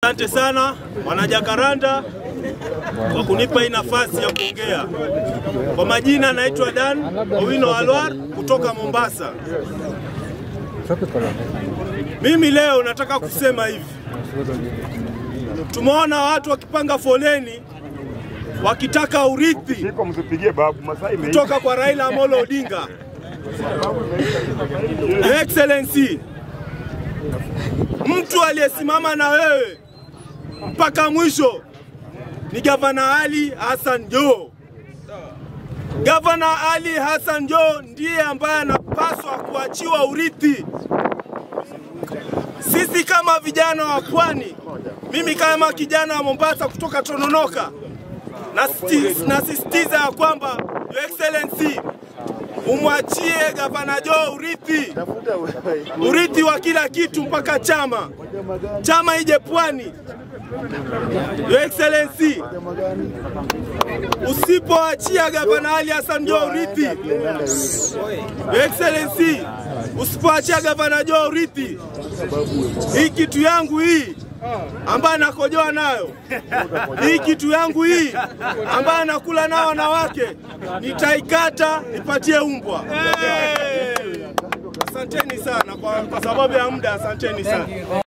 Asante sana wanajakaranda kwa kunipa hii nafasi ya kuongea. Kwa majina naitwa Dan Owino Alwar kutoka Mombasa. Mimi leo nataka kusema hivi, tumeona watu wakipanga foleni wakitaka urithi Siko msipigie babu, masaa imeisha. kutoka kwa Raila Amolo Odinga. Your Excellency, mtu aliyesimama na wewe mpaka mwisho ni Gavana Ali Hassan Joho. Gavana Ali Hassan Joho ndiye ambaye anapaswa kuachiwa urithi. Sisi kama vijana wa pwani, mimi kama kijana wa Mombasa kutoka Tononoka, nasisti- nasisitiza ya kwamba Your Excellency umwachie Gavana Joho urithi, urithi wa kila kitu mpaka chama, chama ije pwani. Your Excellency, usipoachia Gavana Ali Hassan Joho urithi, Your Excellency, usipoachia Gavana Joho urithi, hii kitu yangu hii ambaye nakojoa nayo hii kitu yangu hii ambaye nakula nao wanawake nitaikata nipatie umbwa. Asanteni sana kwa, kwa sababu ya muda, asanteni sana.